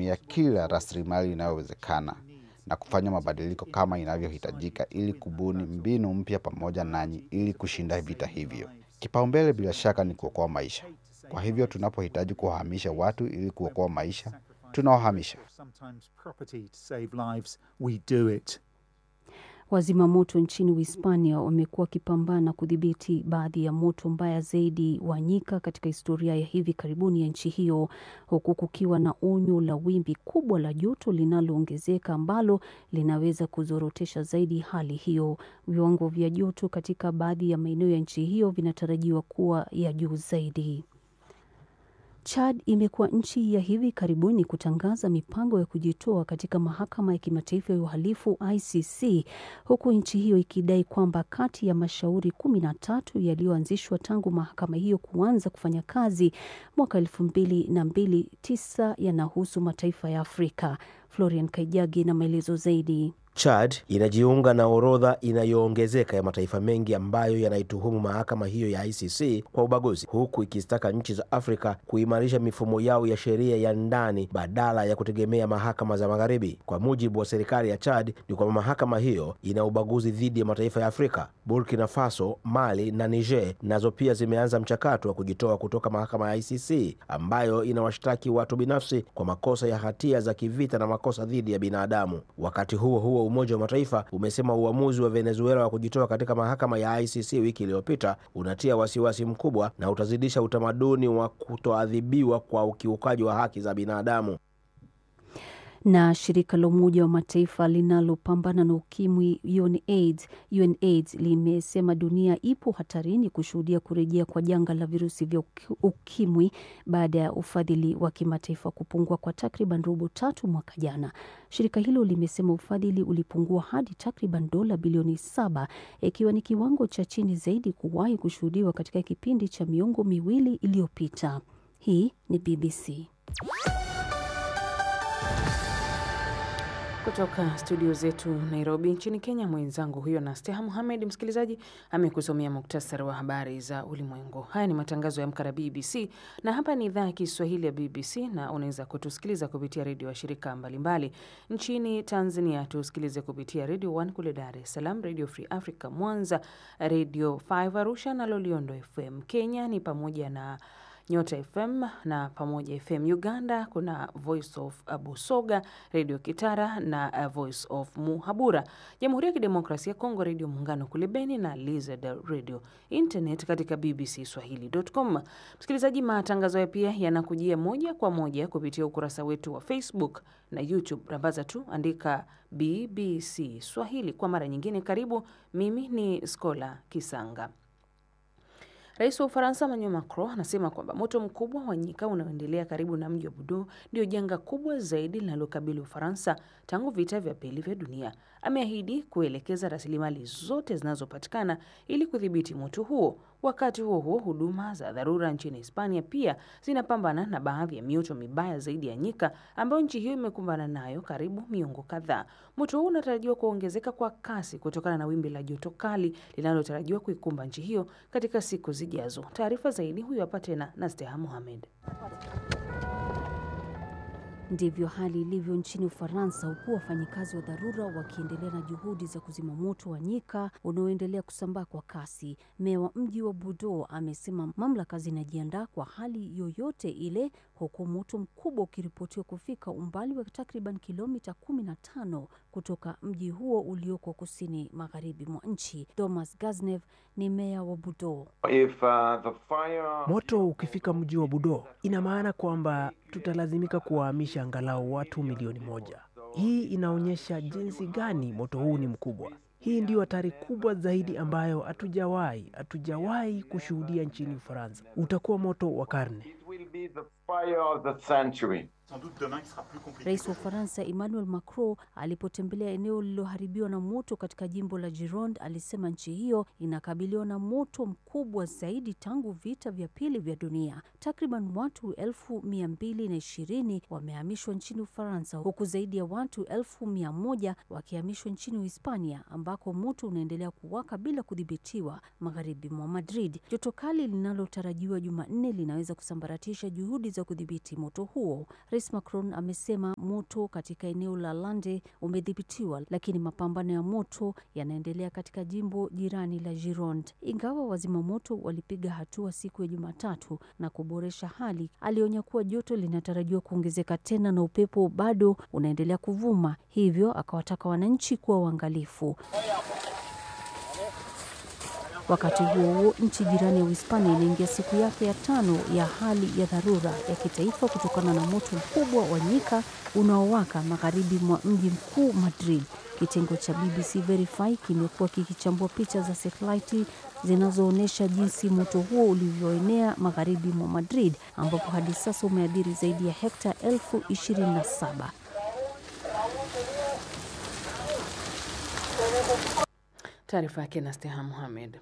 kutumia kila rasilimali inayowezekana na kufanya mabadiliko kama inavyohitajika ili kubuni mbinu mpya pamoja nanyi ili kushinda vita hivyo. Kipaumbele bila shaka ni kuokoa maisha. Kwa hivyo tunapohitaji kuwahamisha watu ili kuokoa maisha, tunawahamisha. sometimes property to save lives, we do it. Wazima moto nchini Uhispania wamekuwa wakipambana kudhibiti baadhi ya moto mbaya zaidi wa nyika katika historia ya hivi karibuni ya nchi hiyo, huku kukiwa na onyo la wimbi kubwa la joto linaloongezeka ambalo linaweza kuzorotesha zaidi hali hiyo. Viwango vya joto katika baadhi ya maeneo ya nchi hiyo vinatarajiwa kuwa ya juu zaidi. Chad imekuwa nchi ya hivi karibuni kutangaza mipango ya kujitoa katika mahakama ya kimataifa ya uhalifu ICC, huku nchi hiyo ikidai kwamba kati ya mashauri kumi na tatu yaliyoanzishwa tangu mahakama hiyo kuanza kufanya kazi mwaka elfu mbili na mbili, tisa yanahusu mataifa ya Afrika. Florian Kaijagi na maelezo zaidi. Chad inajiunga na orodha inayoongezeka ya mataifa mengi ambayo yanaituhumu mahakama hiyo ya ICC kwa ubaguzi, huku ikizitaka nchi za Afrika kuimarisha mifumo yao ya sheria ya ndani badala ya kutegemea mahakama za magharibi. Kwa mujibu wa serikali ya Chad ni kwamba mahakama hiyo ina ubaguzi dhidi ya mataifa ya Afrika. Burkina Faso, Mali na Niger nazo pia zimeanza mchakato wa kujitoa kutoka mahakama ya ICC ambayo inawashtaki watu binafsi kwa makosa ya hatia za kivita na makosa dhidi ya binadamu. Wakati huo huo Umoja wa Mataifa umesema uamuzi wa Venezuela wa kujitoa katika mahakama ya ICC wiki iliyopita unatia wasiwasi mkubwa na utazidisha utamaduni wa kutoadhibiwa kwa ukiukaji wa haki za binadamu. na shirika la Umoja wa Mataifa linalopambana na ukimwi UNAIDS, UNAIDS limesema dunia ipo hatarini kushuhudia kurejea kwa janga la virusi vya uki- ukimwi baada ya ufadhili wa kimataifa kupungua kwa takriban robo tatu mwaka jana. Shirika hilo limesema ufadhili ulipungua hadi takriban dola bilioni saba ikiwa ni kiwango cha chini zaidi kuwahi kushuhudiwa katika kipindi cha miongo miwili iliyopita. Hii ni BBC. Kutoka studio zetu Nairobi nchini Kenya, mwenzangu huyo na Steha Muhamed, msikilizaji, amekusomea muktasari wa habari za ulimwengu. Haya ni matangazo ya Amka na BBC na hapa ni idhaa ya Kiswahili ya BBC na unaweza kutusikiliza kupitia redio wa shirika mbalimbali nchini Tanzania. Tusikilize kupitia Radio 1 kule Dar es Salaam, Radio Free Africa Mwanza, Radio 5 Arusha na Loliondo FM. Kenya ni pamoja na Nyota FM na Pamoja FM. Uganda kuna Voice of Busoga, Radio Kitara na uh, Voice of Muhabura. Jamhuri ya Kidemokrasia ya Kongo, Radio Muungano kule Beni na Lizard Radio. Internet katika bbcswahili.com. Msikilizaji, matangazo haya pia yanakujia moja kwa moja kupitia ukurasa wetu wa Facebook na YouTube. Rambaza tu andika BBC Swahili. Kwa mara nyingine, karibu. Mimi ni Skola Kisanga. Rais wa Ufaransa Emmanuel Macron anasema kwamba moto mkubwa wa nyika unaoendelea karibu na mji wa Bordeaux ndio janga kubwa zaidi linalokabili Ufaransa tangu vita vya pili vya dunia. Ameahidi kuelekeza rasilimali zote zinazopatikana ili kudhibiti moto huo. Wakati huo huo, huduma za dharura nchini Hispania pia zinapambana na baadhi ya mioto mibaya zaidi ya nyika ambayo nchi hiyo imekumbana nayo karibu miongo kadhaa. Moto huu unatarajiwa kuongezeka kwa kasi kutokana na wimbi la joto kali linalotarajiwa kuikumba nchi hiyo katika siku zijazo. Taarifa zaidi huyu hapa tena na Steha Mohamed. Ndivyo hali ilivyo nchini Ufaransa, huku wafanyikazi wa dharura wakiendelea na juhudi za kuzima moto wa nyika unaoendelea kusambaa kwa kasi. Meya wa mji wa Bordeaux amesema mamlaka zinajiandaa kwa hali yoyote ile, huku moto mkubwa ukiripotiwa kufika umbali wa takriban kilomita 15 kutoka mji huo ulioko kusini magharibi mwa nchi. Thomas Gaznev ni meya wa Bordeaux. If, uh, the fire... Moto ukifika mji wa Budo, ina maana kwamba tutalazimika kuwahamisha angalau watu milioni moja. Hii inaonyesha jinsi gani moto huu ni mkubwa. Hii ndiyo hatari kubwa zaidi ambayo hatujawahi hatujawahi kushuhudia nchini Ufaransa. Utakuwa moto wa karne. It will be the fire of the century. Rais wa Ufaransa Emmanuel Macron alipotembelea eneo lililoharibiwa na moto katika jimbo la Gironde alisema nchi hiyo inakabiliwa na moto mkubwa zaidi tangu vita vya pili vya dunia. Takriban watu elfu mia mbili na ishirini wamehamishwa nchini Ufaransa, huku zaidi ya watu elfu mia moja wakihamishwa nchini Uhispania ambako moto unaendelea kuwaka bila kudhibitiwa magharibi mwa Madrid. Joto kali linalotarajiwa Jumanne linaweza kusambaratisha juhudi za kudhibiti moto huo. Rais Macron amesema moto katika eneo la Lande umedhibitiwa, lakini mapambano ya moto yanaendelea katika jimbo jirani la Gironde. Ingawa wazima moto walipiga hatua siku ya Jumatatu na kuboresha hali, alionya kuwa joto linatarajiwa kuongezeka tena na upepo bado unaendelea kuvuma, hivyo akawataka wananchi kuwa waangalifu. Wakati huo huo, nchi jirani ya Uhispania inaingia siku yake ya tano ya hali ya dharura ya kitaifa kutokana na moto mkubwa wa nyika unaowaka magharibi mwa mji mkuu Madrid. Kitengo cha BBC Verify kimekuwa kikichambua picha za satelaiti zinazoonyesha jinsi moto huo ulivyoenea magharibi mwa Madrid, ambapo hadi sasa umeathiri zaidi ya hekta elfu ishirini na saba. Taarifa yake na Steha Muhamed.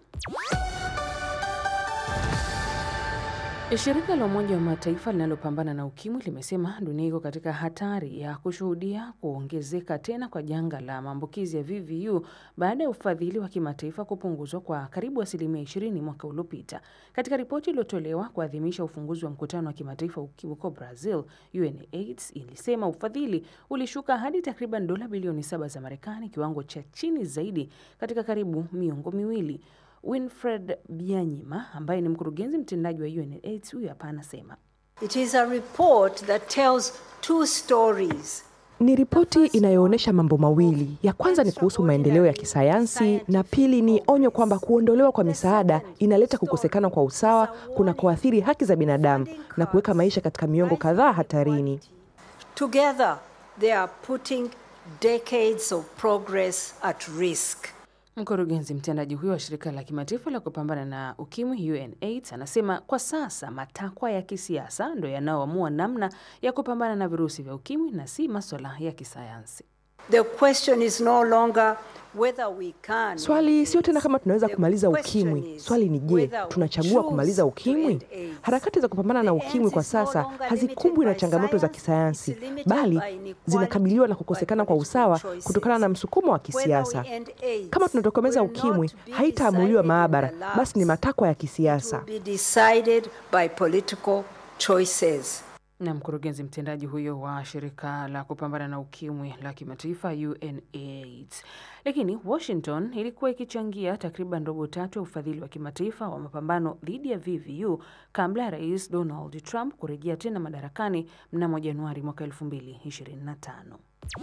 Shirika la Umoja wa Mataifa linalopambana na ukimwi limesema dunia iko katika hatari ya kushuhudia kuongezeka tena kwa janga la maambukizi ya VVU baada ya ufadhili wa kimataifa kupunguzwa kwa karibu asilimia 20 mwaka uliopita. Katika ripoti iliyotolewa kuadhimisha ufunguzi wa mkutano wa kimataifa ukimwi huko Brazil, UNAIDS ilisema ufadhili ulishuka hadi takriban dola bilioni saba za Marekani, kiwango cha chini zaidi katika karibu miongo miwili. Winfred Byanyima ambaye ni mkurugenzi mtendaji wa UNAIDS huyu hapa anasema It is a report that tells two stories. Ni ripoti inayoonyesha mambo mawili. Ya kwanza ni kuhusu maendeleo ya kisayansi na pili ni onyo kwamba kuondolewa kwa misaada inaleta kukosekana kwa usawa kunakoathiri haki za binadamu na kuweka maisha katika miongo kadhaa hatarini. Together, they are putting decades of progress at risk. Mkurugenzi mtendaji huyo wa shirika la kimataifa la kupambana na ukimwi UNAIDS anasema kwa sasa matakwa ya kisiasa ndo yanayoamua namna ya kupambana na virusi vya ukimwi na si maswala ya kisayansi. The question is no longer whether we can. Swali sio tena kama tunaweza kumaliza ukimwi. Swali ni je, tunachagua kumaliza ukimwi? Harakati za kupambana na ukimwi kwa sasa hazikumbwi na changamoto za kisayansi, bali zinakabiliwa na kukosekana kwa usawa kutokana na msukumo wa kisiasa. Kama tunatokomeza ukimwi, haitaamuliwa maabara, basi ni matakwa ya kisiasa. Be decided by political choices. Na mkurugenzi mtendaji huyo wa shirika la kupambana na ukimwi la kimataifa UNAIDS. Lakini Washington ilikuwa ikichangia takriban robo tatu ya ufadhili wa kimataifa wa mapambano dhidi ya VVU kabla ya Rais Donald Trump kurejea tena madarakani mnamo Januari mwaka 2025.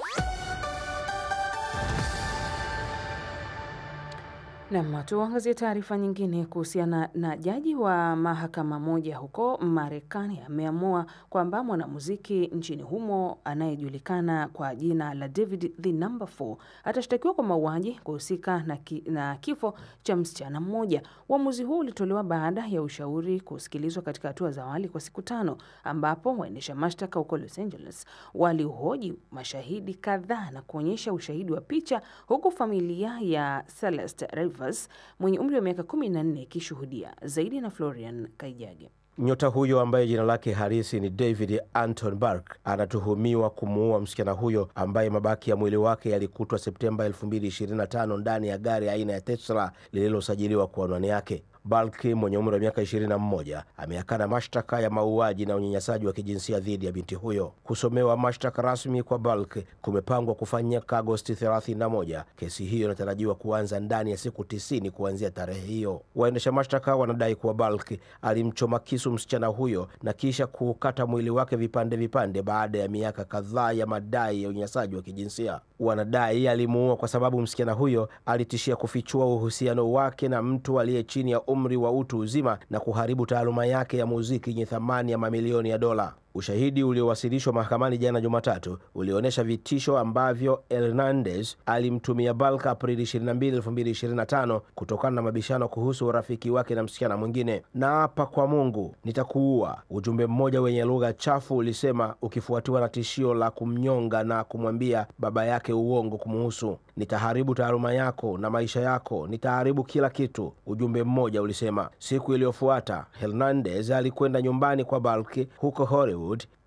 Nam, tuangazie taarifa nyingine kuhusiana na jaji wa mahakama moja huko Marekani ameamua kwamba mwanamuziki nchini humo anayejulikana kwa jina la David the Number 4 atashtakiwa kwa mauaji kuhusika na, ki, na kifo cha msichana mmoja. Uamuzi huu ulitolewa baada ya ushauri kusikilizwa katika hatua za awali kwa siku tano, ambapo waendesha mashtaka huko Los Angeles walihoji mashahidi kadhaa na kuonyesha ushahidi wa picha, huku familia ya Celeste Rivers mwenye umri wa miaka 14 ikishuhudia zaidi. Na Florian Kaijage. Nyota huyo ambaye jina lake halisi ni David Anton Burke anatuhumiwa kumuua msichana huyo ambaye mabaki ya mwili wake yalikutwa Septemba 2025 ndani ya gari aina ya Tesla lililosajiliwa kwa anwani yake. Balki mwenye umri wa miaka 21 ameakana mashtaka ya mauaji na unyanyasaji wa kijinsia dhidi ya binti huyo. Kusomewa mashtaka rasmi kwa Balki kumepangwa kufanyika Agosti 31. Kesi hiyo inatarajiwa kuanza ndani ya siku tisini kuanzia tarehe hiyo. Waendesha mashtaka wanadai kuwa Balki alimchoma kisu msichana huyo na kisha kuukata mwili wake vipande vipande baada ya miaka kadhaa ya madai ya unyanyasaji wa kijinsia. Wanadai alimuua kwa sababu msichana huyo alitishia kufichua uhusiano wake na mtu aliye chini ya umri wa utu uzima na kuharibu taaluma yake ya muziki yenye thamani ya mamilioni ya dola. Ushahidi uliowasilishwa mahakamani jana Jumatatu ulionyesha vitisho ambavyo Hernandez alimtumia Balka Aprili 22, 2025 kutokana na mabishano kuhusu urafiki wake na msichana mwingine. Naapa kwa Mungu nitakuua, ujumbe mmoja wenye lugha chafu ulisema, ukifuatiwa na tishio la kumnyonga na kumwambia baba yake uongo kumuhusu. Nitaharibu taaluma yako na maisha yako, nitaharibu kila kitu, ujumbe mmoja ulisema. Siku iliyofuata Hernandez alikwenda nyumbani kwa Balki huko Hollywood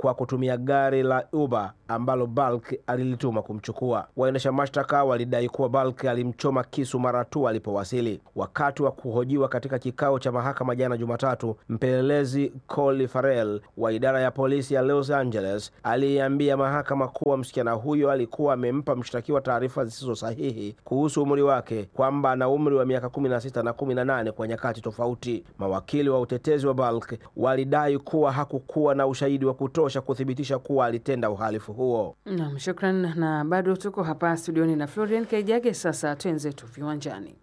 kwa kutumia gari la Uber ambalo Balk alilituma kumchukua. Waendesha mashtaka walidai kuwa Balk alimchoma kisu mara tu alipowasili. Wakati wa kuhojiwa katika kikao cha mahakama jana Jumatatu, mpelelezi Colin Farrell wa idara ya polisi ya Los Angeles aliambia mahakama kuwa msichana huyo alikuwa amempa mshtakiwa taarifa zisizo sahihi kuhusu umri wake, kwamba ana umri wa miaka 16 na 18 kwa nyakati tofauti. Mawakili wa utetezi wa Balk walidai kuwa hakukuwa na ushahidi wa kutosha kuthibitisha kuwa alitenda uhalifu huo. Nam, shukran. Na bado tuko hapa studioni na Florian Kaijage. Sasa twenzetu viwanjani.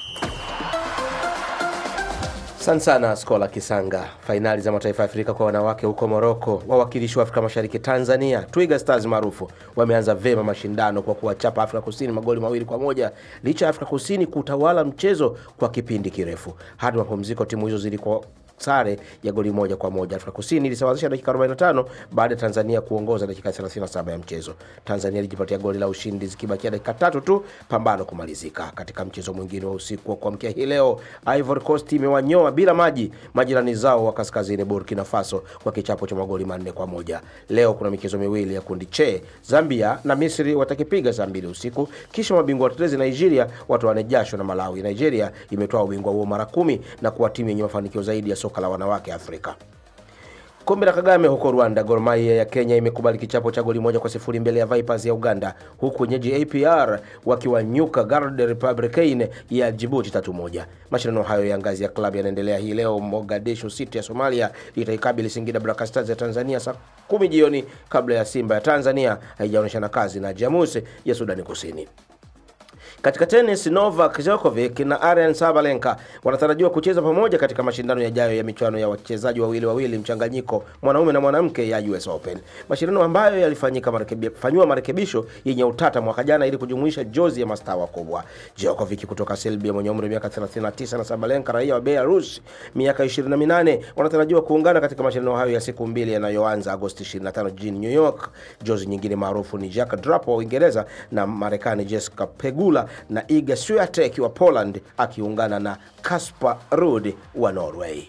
Asante sana Skola Kisanga. Fainali za mataifa ya Afrika kwa wanawake huko Moroko, wawakilishi wa Afrika Mashariki Tanzania, Twiga Stars maarufu, wameanza vema mashindano kwa kuwachapa Afrika Kusini magoli mawili kwa moja licha ya Afrika Kusini kutawala mchezo kwa kipindi kirefu. Hadi mapumziko timu hizo zilikuwa sare ya goli moja kwa moja. Afrika Kusini ilisawazisha dakika 45 baada ya Tanzania kuongoza dakika 37 ya mchezo. Tanzania ilijipatia goli la ushindi zikibakia dakika tatu tu pambano kumalizika. Katika mchezo mwingine wa usiku wa kuamkia hii leo, Ivory Coast imewanyoa bila maji majirani zao wa kaskazini Burkina Faso kwa kichapo cha magoli manne kwa moja. Leo kuna michezo miwili ya kundi che, Zambia na Misri watakipiga saa mbili usiku, kisha mabingwa watetezi Nigeria watoane jasho na Malawi. Nigeria imetoa ubingwa huo mara kumi na kuwa timu yenye mafanikio zaidi ya soka la wanawake Afrika. Kombe la Kagame huko Rwanda, Gor Mahia ya Kenya imekubali kichapo cha goli moja kwa sifuri mbele ya Vipers ya Uganda, huku wenyeji APR wakiwanyuka Garde Republicain ya Djibouti tatu moja. Mashindano hayo ya ngazi ya klabu yanaendelea hii leo. Mogadishu City ya Somalia itaikabili Singida Black Stars ya Tanzania saa kumi jioni, kabla ya Simba ya Tanzania haijaonyeshana kazi na Jamus ya Sudani Kusini. Katika tenis, Novak Djokovic na Aryan Sabalenka wanatarajiwa kucheza pamoja katika mashindano yajayo ya michuano ya wachezaji wawili wawili mchanganyiko mwanaume na mwanamke ya US Open, mashindano ambayo yalifanyika marekebi, fanyiwa marekebisho yenye utata mwaka jana ili kujumuisha jozi ya mastaa wakubwa. Djokovic kutoka Serbia mwenye umri wa miaka 39 na Sabalenka raia wa Belarus miaka 28 wanatarajiwa kuungana katika mashindano hayo ya siku mbili yanayoanza Agosti 25 jijini New York. Jozi nyingine maarufu ni Jack Draper wa Uingereza na Marekani Jessica Pegula na Iga Swiatek wa Poland akiungana na Kasper Ruud wa Norway.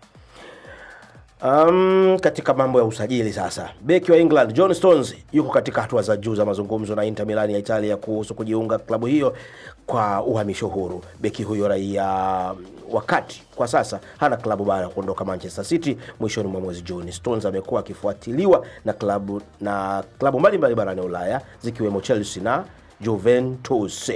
Um, katika mambo ya usajili sasa, beki wa England John Stones yuko katika hatua za juu za mazungumzo na Inter Milan ya Italia kuhusu kujiunga klabu hiyo kwa uhamisho huru. Beki huyo raia wakati kwa sasa hana klabu baada ya kuondoka Manchester City mwishoni mwa mwezi Juni. Stones amekuwa akifuatiliwa na klabu na klabu mbalimbali barani Ulaya zikiwemo Chelsea na Juventus.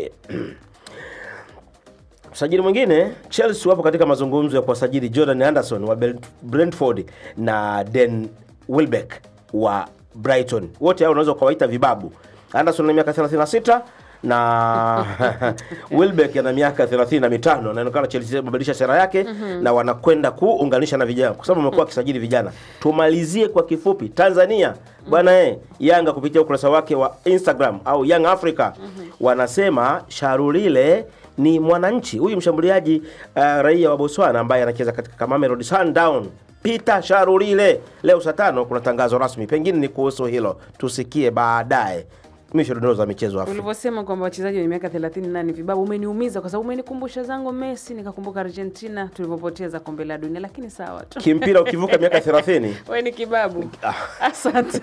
Msajili mwingine Chelsea wapo katika mazungumzo ya kuwasajili Jordan Anderson wa Brentford na Dan Welbeck wa Brighton. Wote hao unaweza kuwaita vibabu. Anderson ana miaka 36 na Welbeck ana miaka 35. Inaonekana Chelsea imebadilisha sera yake Mhm. na wanakwenda kuunganisha na vijana, kwa sababu wamekuwa wakisajili vijana. Tumalizie kwa kifupi, Tanzania bwana eh, Yanga kupitia ukurasa wake wa Instagram au Young Africa wanasema Sharulile ni mwananchi huyu mshambuliaji uh, raia wa Botswana ambaye anacheza katika Mamelodi Sundown Peter Sharulile. Leo saa tano kuna tangazo rasmi, pengine ni kuhusu hilo, tusikie baadaye. Misho dondoo za michezo Afrika. Ulivyosema kwamba wachezaji wenye miaka 38 ni vibabu, umeniumiza kwa sababu umenikumbusha zangu Messi, nikakumbuka Argentina tulivyopoteza kombe la dunia, lakini sawa tu. Kimpira ukivuka miaka 30 Wewe ni kibabu. Asante.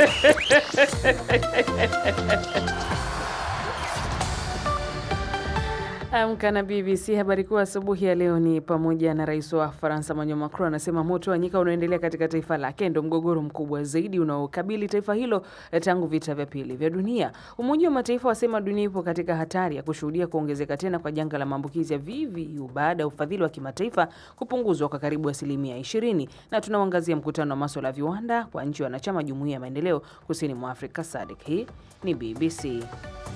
Amka na BBC. Habari kuu asubuhi ya leo ni pamoja na rais wa Faransa Emmanuel Macron anasema moto wa nyika unaoendelea katika taifa lake ndio mgogoro mkubwa zaidi unaokabili taifa hilo tangu vita vya pili vya dunia. Umoja wa Mataifa wasema dunia ipo katika hatari ya kushuhudia kuongezeka tena kwa janga la maambukizi ya VVU baada ya ufadhili wa kimataifa kupunguzwa kwa karibu asilimia 20. Na tunauangazia mkutano wa maswala ya viwanda kwa nchi wanachama jumuiya ya maendeleo kusini mwa Afrika SADC. Hii ni BBC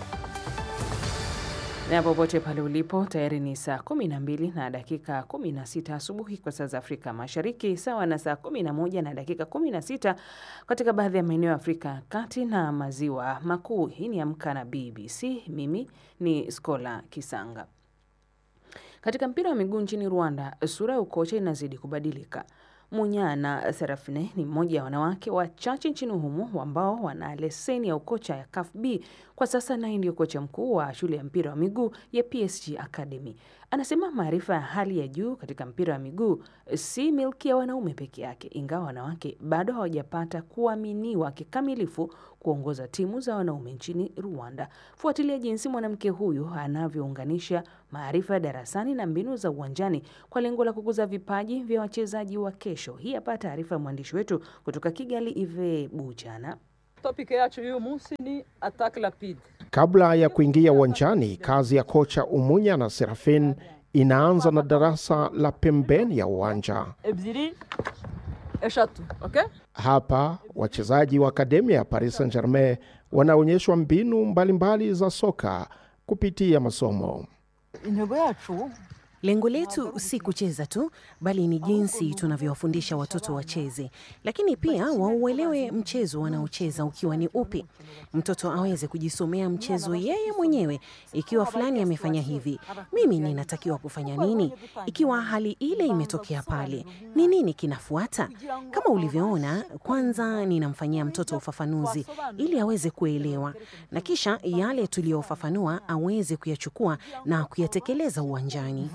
na popote pale ulipo, tayari ni saa 12 na dakika 16 asubuhi kwa saa za Afrika Mashariki, sawa na saa 11 na dakika 16 katika baadhi ya maeneo ya Afrika ya Kati na Maziwa Makuu. Hii ni Amka na BBC. Mimi ni Skola Kisanga. Katika mpira wa miguu nchini Rwanda, sura ya ukocha inazidi kubadilika. Munyana Serafine ni mmoja wa wanawake wachache nchini humo ambao wana leseni ya ukocha ya CAF B. Kwa sasa naye ndio kocha mkuu wa shule ya mpira wa miguu ya PSG Academy. Anasema maarifa ya hali ya juu katika mpira wa miguu si milki ya wanaume peke yake, ingawa wanawake bado hawajapata kuaminiwa kikamilifu kuongoza timu za wanaume nchini Rwanda. Fuatilia jinsi mwanamke huyu anavyounganisha maarifa ya darasani na mbinu za uwanjani kwa lengo la kukuza vipaji vya wachezaji wa kesho. Hii hapa taarifa ya mwandishi wetu kutoka Kigali, Ive Buchana. Topic yacu y'uyu munsi ni attack rapide. Kabla ya kuingia uwanjani, kazi ya kocha Umunya na Serafin inaanza na darasa la pembeni ya uwanja. ebyiri eshatu okay? Hapa wachezaji wa akademia ya Paris Saint-Germain wanaonyeshwa mbinu mbalimbali mbali za soka kupitia masomo. intego yacu Lengo letu si kucheza tu, bali ni jinsi tunavyowafundisha watoto wacheze, lakini pia wauelewe mchezo wanaocheza ukiwa ni upi. Mtoto aweze kujisomea mchezo yeye mwenyewe. Ikiwa fulani amefanya hivi, mimi ninatakiwa kufanya nini? Ikiwa hali ile imetokea pale, ni nini kinafuata? Kama ulivyoona, kwanza ninamfanyia mtoto ufafanuzi ili aweze kuelewa, na kisha yale tuliyofafanua aweze kuyachukua na kuyatekeleza uwanjani.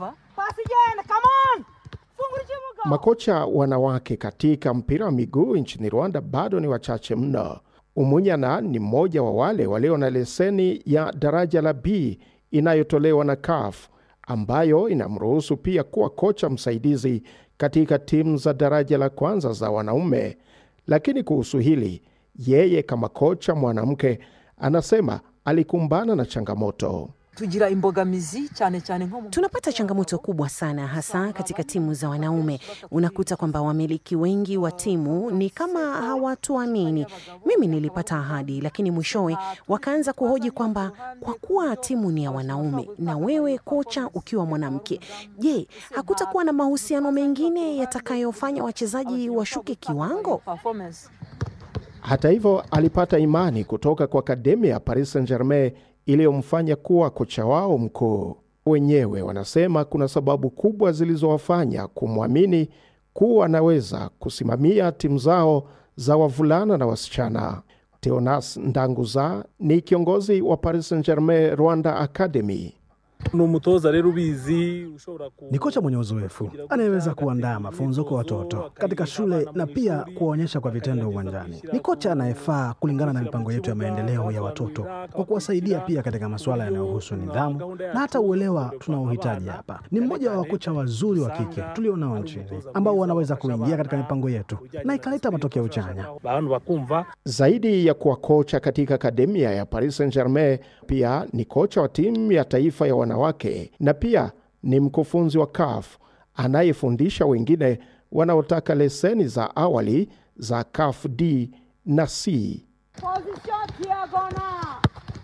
Makocha wanawake katika mpira wa miguu nchini Rwanda bado ni wachache mno. Umunyana ni mmoja wa wale walio na leseni ya daraja la B inayotolewa na CAF ambayo inamruhusu pia kuwa kocha msaidizi katika timu za daraja la kwanza za wanaume. Lakini kuhusu hili, yeye kama kocha mwanamke anasema alikumbana na changamoto. tugira imbogamizi cyane cyane nko mu Tunapata changamoto kubwa sana hasa katika timu za wanaume. Unakuta kwamba wamiliki wengi wa timu ni kama hawatuamini. Mimi nilipata ahadi, lakini mwishowe wakaanza kuhoji kwamba kwa kuwa timu ni ya wanaume na wewe kocha ukiwa mwanamke, je, hakutakuwa na mahusiano mengine yatakayofanya wachezaji washuke kiwango? performance Hata hivyo, alipata imani kutoka kwa akademia ya Paris Saint-Germain iliyomfanya kuwa kocha wao mkuu. Wenyewe wanasema kuna sababu kubwa zilizowafanya kumwamini kuwa anaweza kusimamia timu zao za wavulana na wasichana. Teonas Ndanguza ni kiongozi wa Paris Saint-Germain Rwanda Academy. ni umutoza rero ubizi ushobora ku Ni kocha mwenye uzoefu anayeweza kuandaa mafunzo kwa watoto katika shule na pia kuwaonyesha kwa vitendo uwanjani. Ni kocha anayefaa kulingana na mipango yetu ya maendeleo ya watoto, kwa kuwasaidia pia katika masuala yanayohusu nidhamu na hata uelewa tunaohitaji hapa. Ni mmoja wa wakocha wazuri wa kike tulionao nchini ambao wanaweza kuingia katika mipango yetu na ikaleta matokeo chanya. abantu bakumva Zaidi ya kuwa kocha katika akademia ya Paris Saint-Germain, pia ni kocha wa timu ya taifa ya wanawake na pia ni mkufunzi wa CAF anayefundisha wengine wanaotaka leseni za awali za CAF D na C. position diagonal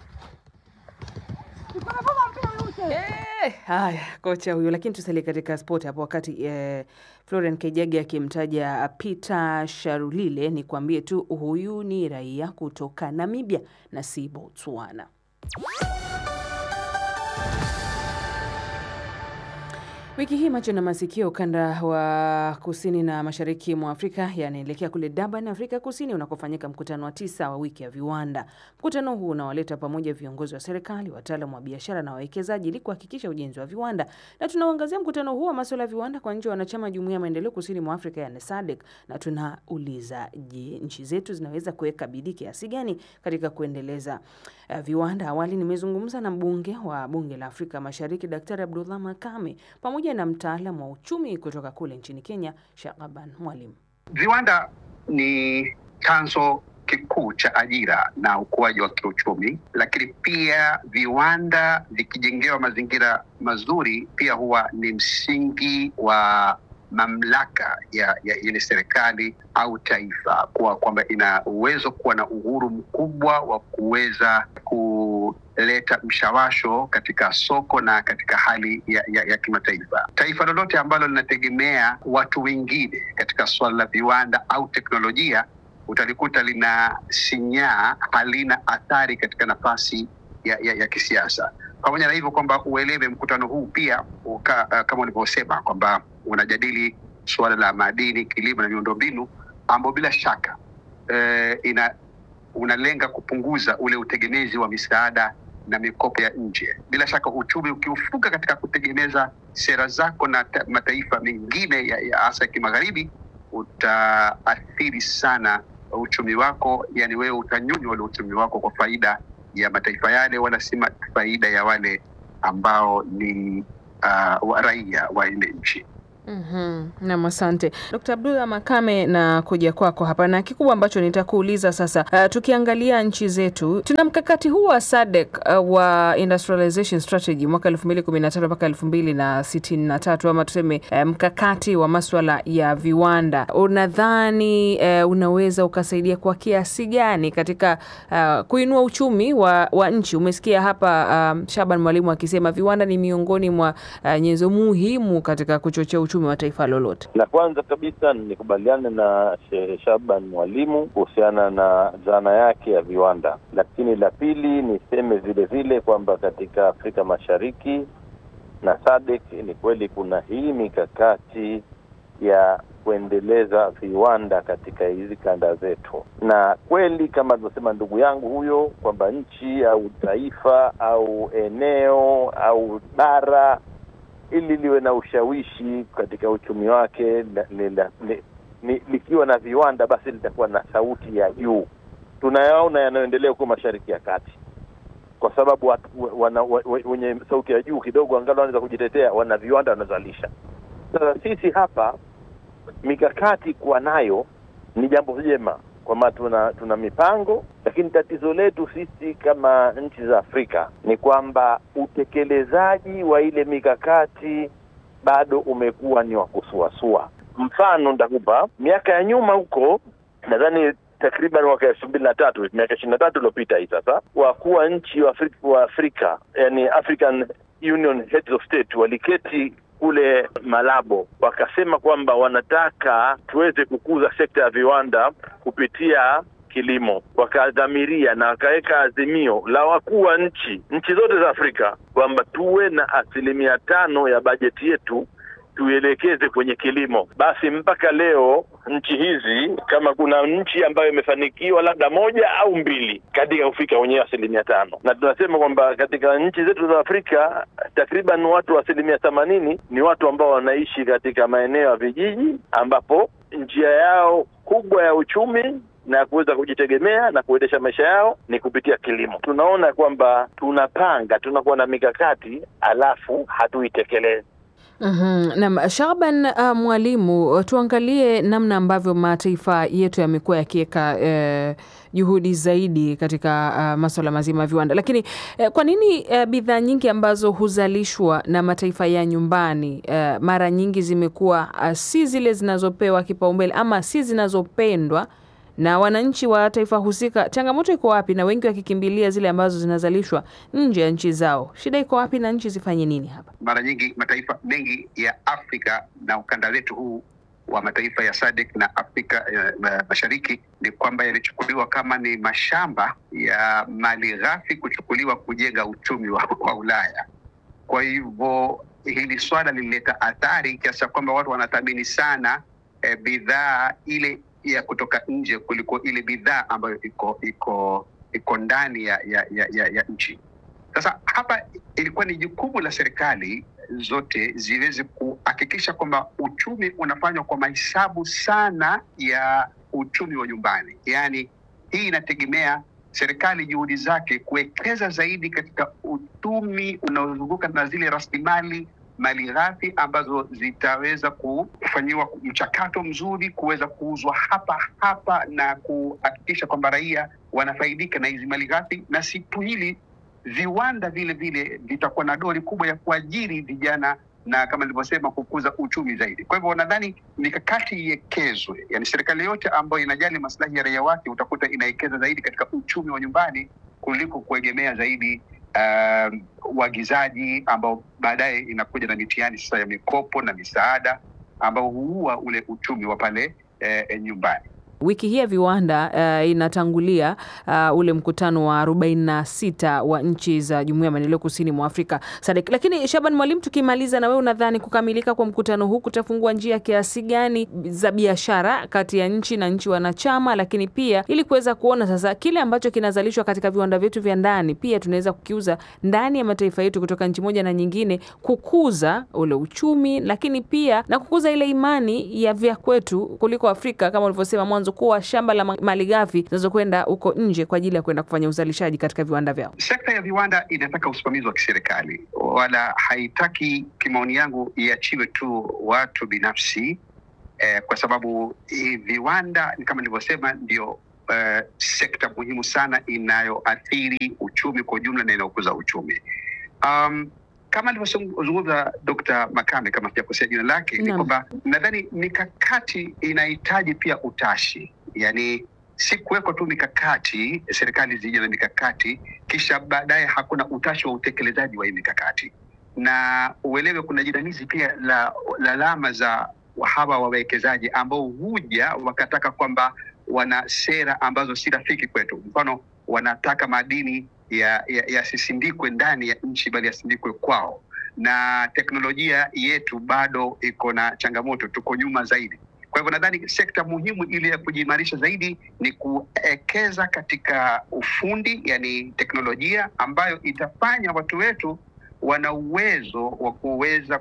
Eh, haya kocha huyo, lakini tusalie katika sport hapo. Wakati eh, Florian Kejage akimtaja Peter Sharulile, ni kuambie tu huyu ni raia kutoka Namibia na si Botswana. Wiki hii macho na masikio ukanda wa kusini na mashariki mwa Afrika yanaelekea kule Durban, Afrika Kusini, unakofanyika mkutano wa tisa wa wiki ya viwanda. Mkutano huu unawaleta pamoja viongozi wa serikali, wataalamu wa biashara na wawekezaji ili kuhakikisha ujenzi wa viwanda, na tunauangazia mkutano huu wa masuala ya viwanda kwa nchi wanachama jumuiya ya maendeleo kusini mwa Afrika yani SADC, na tunauliza je, nchi zetu zinaweza kuweka bidii kiasi gani katika kuendeleza uh, viwanda? Awali nimezungumza na mbunge wa bunge la Afrika Mashariki Daktari Abdullah Makame pamoja na mtaalamu wa uchumi kutoka kule nchini Kenya Shakaban Mwalimu. Viwanda ni chanzo kikuu cha ajira na ukuaji wa kiuchumi, lakini pia viwanda vikijengewa mazingira mazuri, pia huwa ni msingi wa mamlaka ya, ya ile serikali au taifa, kuwa kwamba ina uwezo kuwa na uhuru mkubwa wa kuweza kuleta mshawasho katika soko na katika hali ya, ya, ya kimataifa. Taifa lolote ambalo linategemea watu wengine katika suala la viwanda au teknolojia utalikuta lina sinyaa, halina athari katika nafasi ya, ya, ya kisiasa. Pamoja na hivyo kwamba uelewe mkutano huu pia uka, uh, kama ulivyosema kwamba unajadili suala la madini, kilimo na miundombinu ambao bila shaka eh, ina unalenga kupunguza ule utegemezi wa misaada na mikopo ya nje. Bila shaka uchumi ukiufunga katika kutegemeza sera zako na ta, mataifa mengine ya, ya hasa ya kimagharibi utaathiri sana uchumi wako, yani wewe utanyonywa ule uchumi wako kwa faida ya mataifa yale, wala si ma- faida ya wale ambao ni uh, wa raia wa ile nchi. Mhm. Nam, asante Dkt. Abdullah Makame, na kuja kwako hapa, na kikubwa ambacho nitakuuliza sasa, uh, tukiangalia nchi zetu, tuna mkakati huu wa SADC uh, wa industrialization strategy mwaka elfu mbili kumi na tatu mpaka elfu mbili na sitini na tatu ama tuseme uh, mkakati wa maswala ya viwanda. Unadhani uh, unaweza ukasaidia kwa kiasi gani katika uh, kuinua uchumi wa, wa nchi? Umesikia hapa um, Shaban Mwalimu akisema viwanda ni miongoni mwa uh, nyenzo muhimu katika kuchochea uchumi wa taifa lolote. La kwanza kabisa nikubaliane na Shehe Shaban Mwalimu kuhusiana na dhana yake ya viwanda, lakini la pili niseme vile vile kwamba katika Afrika Mashariki na SADC ni kweli kuna hii mikakati ya kuendeleza viwanda katika hizi kanda zetu, na kweli kama alivyosema ndugu yangu huyo kwamba nchi au taifa au eneo au bara ili liwe na ushawishi katika uchumi wake la- li- la- li- ni- likiwa na viwanda basi litakuwa na sauti ya juu. Tunayaona yanayoendelea huko Mashariki ya Kati, kwa sababu watu wana, wa- wa- wenye sauti ya juu kidogo angalau wanaweza kujitetea, wana viwanda wanazalisha. Sasa sisi hapa mikakati kuwa nayo ni jambo jema, kwamba tuna tuna mipango, lakini tatizo letu sisi kama nchi za Afrika ni kwamba utekelezaji wa ile mikakati bado umekuwa ni wa kusuasua. Mfano nitakupa, miaka ya nyuma huko, nadhani takriban mwaka elfu mbili na tatu miaka ishirini na tatu iliyopita hii sasa, wakuu wa nchi wa Afrika, wa Afrika yani African Union Heads of State waliketi kule Malabo wakasema kwamba wanataka tuweze kukuza sekta ya viwanda kupitia kilimo, wakadhamiria na wakaweka azimio la wakuu wa nchi nchi zote za Afrika kwamba tuwe na asilimia tano ya bajeti yetu tuielekeze kwenye kilimo. Basi mpaka leo nchi hizi, kama kuna nchi ambayo imefanikiwa labda moja au mbili katika kufika kwenye asilimia tano, na tunasema kwamba katika nchi zetu za Afrika takriban watu asilimia themanini ni watu ambao wanaishi katika maeneo ya vijiji, ambapo njia yao kubwa ya uchumi na kuweza kujitegemea na kuendesha maisha yao ni kupitia kilimo. Tunaona kwamba tunapanga, tunakuwa na mikakati alafu hatuitekelezi. Mhm. Naam, Shaban uh, Mwalimu, uh, tuangalie namna ambavyo mataifa yetu yamekuwa yakiweka eh, juhudi zaidi katika uh, masuala mazima ya viwanda, lakini eh, kwa nini eh, bidhaa nyingi ambazo huzalishwa na mataifa ya nyumbani eh, mara nyingi zimekuwa uh, si zile zinazopewa kipaumbele ama si zinazopendwa na wananchi wa taifa husika? Changamoto iko wapi? Na wengi wakikimbilia zile ambazo zinazalishwa nje ya nchi zao, shida iko wapi na nchi zifanye nini hapa? Mara nyingi mataifa mengi ya Afrika na ukanda wetu huu wa mataifa ya SADC na Afrika eh, ma- Mashariki ni kwamba yalichukuliwa kama ni mashamba ya mali ghafi kuchukuliwa kujenga uchumi wa, wa Ulaya. Kwa hivyo hili swala lilileta athari kiasi cha kwamba watu wanathamini sana eh, bidhaa ile ya kutoka nje kuliko ile bidhaa ambayo iko iko iko ndani ya, ya, ya, ya, ya nchi. Sasa hapa ilikuwa ni jukumu la serikali zote ziweze kuhakikisha kwamba uchumi unafanywa kwa mahesabu sana ya uchumi wa nyumbani. Yaani hii inategemea serikali juhudi zake kuwekeza zaidi katika uchumi unaozunguka na zile rasilimali mali ghafi ambazo zitaweza kufanyiwa mchakato mzuri kuweza kuuzwa hapa hapa na kuhakikisha kwamba raia wanafaidika na hizi mali ghafi, na si tu hili, viwanda vile vile vitakuwa na dori kubwa ya kuajiri vijana na kama nilivyosema kukuza uchumi zaidi. Kwa hivyo nadhani mikakati iwekezwe, yani serikali yote ambayo inajali maslahi ya raia wake utakuta inawekeza zaidi katika uchumi wa nyumbani kuliko kuegemea zaidi um, uagizaji ambao baadaye inakuja na mitihani sasa ya mikopo na misaada ambao huua ule uchumi wa pale eh, nyumbani. Wiki hii ya viwanda uh, inatangulia uh, ule mkutano wa 46 wa nchi za Jumuiya ya Maendeleo Kusini mwa Afrika SADC. Lakini Shaban Mwalimu, tukimaliza na wewe, unadhani kukamilika kwa mkutano huu kutafungua njia kiasi gani za biashara kati ya nchi na nchi wanachama, lakini pia ili kuweza kuona sasa kile ambacho kinazalishwa katika viwanda vyetu vya ndani pia tunaweza kukiuza ndani ya mataifa yetu kutoka nchi moja na nyingine, kukuza ule uchumi, lakini pia na kukuza ile imani ya vya kwetu kuliko Afrika kama ulivyosema mwanzo, kuwa shamba la malighafi zinazokwenda huko nje kwa ajili ya kwenda kufanya uzalishaji katika viwanda vyao. Sekta ya viwanda inataka usimamizi wa kiserikali, wala haitaki, kimaoni yangu, iachiwe tu watu binafsi eh, kwa sababu eh, viwanda kama nilivyosema ndio eh, sekta muhimu sana inayoathiri uchumi kwa ujumla na inayokuza uchumi. Um, kama alivyozungumza Dr. Makame, kama sijakosea jina lake, ni kwamba nadhani mikakati inahitaji pia utashi, yani si kuwekwa tu mikakati, serikali zije na mikakati kisha baadaye hakuna utashi wa utekelezaji wa hii mikakati, na uelewe kuna jinamizi pia la lalama za hawa wawekezaji ambao huja wakataka kwamba wana sera ambazo si rafiki kwetu. Mfano, wanataka madini yasisindikwe ya, ya ndani ya nchi bali yasindikwe kwao, na teknolojia yetu bado iko na changamoto, tuko nyuma zaidi. Kwa hivyo nadhani sekta muhimu ili ya kujiimarisha zaidi ni kuwekeza katika ufundi, yani teknolojia ambayo itafanya watu wetu wana uwezo wa kuweza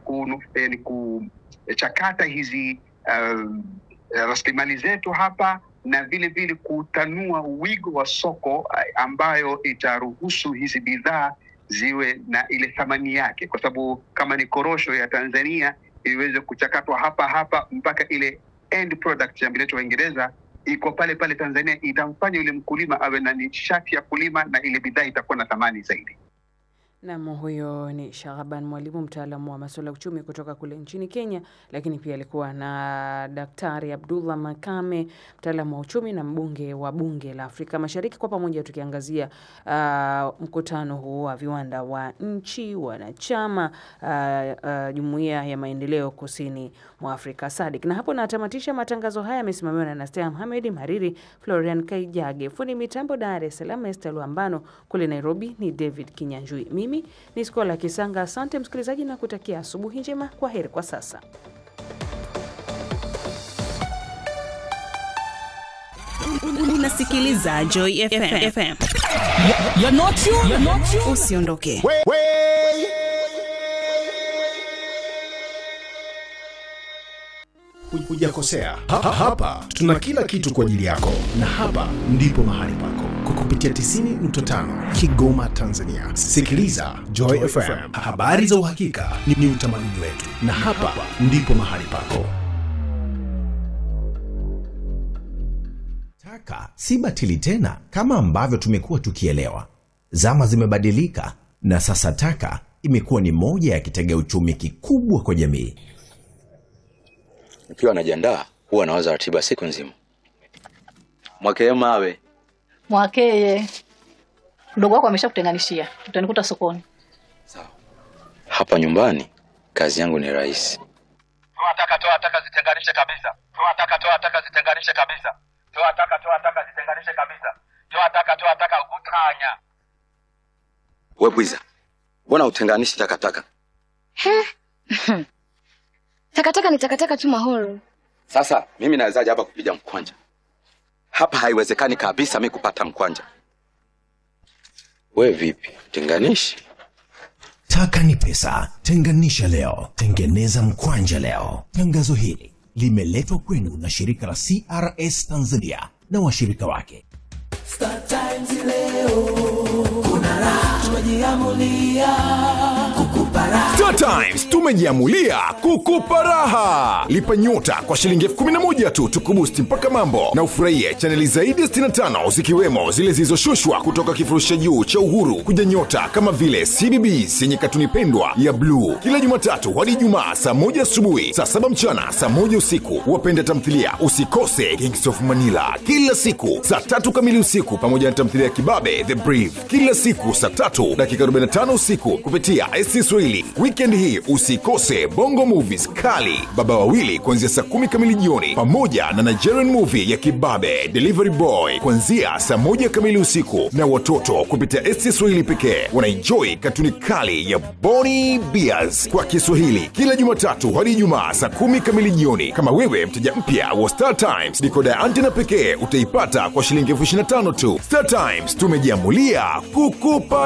kuchakata hizi uh, rasilimali zetu hapa na vile vile kutanua wigo wa soko ambayo itaruhusu hizi bidhaa ziwe na ile thamani yake, kwa sababu kama ni korosho ya Tanzania iweze kuchakatwa hapa hapa mpaka ile end product ya mbileto wa Uingereza iko pale pale Tanzania, itamfanya yule mkulima awe na nishati ya kulima na ile bidhaa itakuwa na thamani zaidi. Nam, huyo ni Shahaban Mwalimu, mtaalamu wa masuala ya uchumi kutoka kule nchini Kenya, lakini pia alikuwa na Daktari Abdullah Makame, mtaalamu wa uchumi na mbunge wa bunge la Afrika Mashariki, kwa pamoja tukiangazia uh, mkutano huu wa viwanda wa nchi wanachama uh, uh, jumuiya ya maendeleo kusini mwa Afrika SADC. Na hapo natamatisha matangazo haya, yamesimamiwa na Nastea Mohamed, Mariri Florian Kaijage, fundi mitambo Dar es Salaam Esther Luambano, kule Nairobi ni David Kinyanjui. Mimi ni Skola Kisanga. Asante msikilizaji, na kutakia asubuhi njema. Kwa heri kwa sasa. Unasikiliza Joy FM. FM. You're not you, you're not you. Usiondoke. Hujakosea. Ha, ha, hapa tuna kila kitu kwa ajili yako, na hapa ndipo mahali pako kwa kupitia 90.5 Kigoma, Tanzania. Sikiliza Joy FM, habari za uhakika ni, ni utamaduni wetu, na hapa ndipo mahali pako. Taka si batili tena kama ambavyo tumekuwa tukielewa. Zama zimebadilika na sasa taka imekuwa ni moja ya kitega uchumi kikubwa kwa jamii. Nikiwa najiandaa huwa nawaza ratiba siku nzima. Mwakee mawe Mwakeye, mdogo wako ameshakutenganishia, utanikuta sokoni. hapa nyumbani, kazi yangu ni rahisi. Toa taka, toa taka, zitenganishe kabisa. Toa taka, toa taka, zitenganishe kabisa. Toa taka, toa taka, zitenganishe kabisa. Toa taka, toa taka, utanya. We bwiza, mbona utenganishi takataka? Takataka ni takataka tu Mahoro. Sasa mimi nawezaje hapa kupiga mkwanja? Hapa haiwezekani kabisa mi kupata mkwanja. We vipi, tenganishi? Taka ni pesa, tenganisha leo, tengeneza mkwanja leo. Tangazo hili limeletwa kwenu na shirika la CRS Tanzania na washirika wake. Star Times leo kuna raha, tumejiamulia kukupa raha. Star Times tumejiamulia kukupa raha. Lipa nyota kwa shilingi elfu kumi na moja tu tukubusti mpaka mambo na ufurahie chaneli zaidi ya 65 zikiwemo zile zilizoshushwa kutoka kifurushi cha juu cha Uhuru kuja nyota kama vile CBBS yenye katuni pendwa ya bluu kila Jumatatu hadi Ijumaa saa moja asubuhi, saa saba mchana, saa moja usiku. Wapenda tamthilia usikose Kings of Manila kila siku saa tatu kamili usiku, pamoja na tamthilia ya Kibabe The Brief kila siku saa tatu dakika 45 usiku kupitia SC Swahili. Weekend hii Usikose Bongo Movies kali Baba Wawili kuanzia saa kumi kamili jioni, pamoja na Nigerian movie ya Kibabe Delivery Boy kuanzia saa moja kamili usiku, na watoto kupitia SC Swahili pekee wanaenjoy katuni kali ya Boni Bears kwa Kiswahili kila Jumatatu hadi Ijumaa saa kumi kamili jioni. Kama wewe mteja mpya wa Star Times, dikoda ya antena pekee utaipata kwa shilingi elfu ishirini na tano tu. Star Times tumejiamulia kukupa